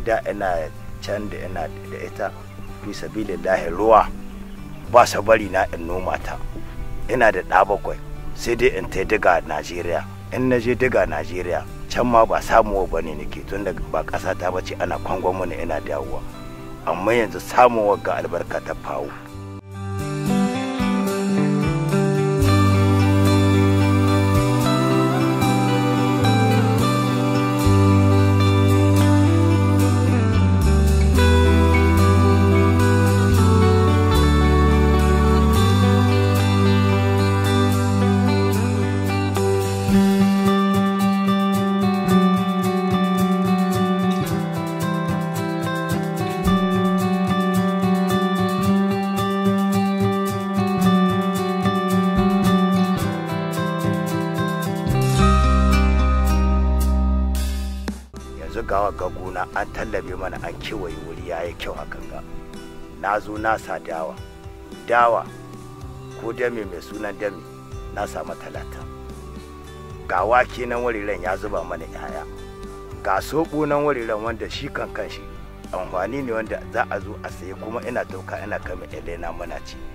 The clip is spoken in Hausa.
da ina can da ina da ita fi sabilillahi ruwa ba sa bari na in noma ta ina da ɗa bakwai sai dai in tai diga najeriya in na je diga najeriya can ma ba samuwa ba ne nake tun da ba ƙasa ta bace ana kwangon mana ina dawowa amma yanzu samuwa ga albarka ta fawo yanzu gawa ga gona an tallabe mana an kewaye wuri ya yi kyau hakan ga na zo na sa dawa dawa ko dame mai sunan dame na samu talata ga wake nan wariren ya zuba mana yaya ga soɓo nan wariren wanda shi kan kan shi amfani ne wanda za a zo a saye kuma ina dauka ina kama elena mana ci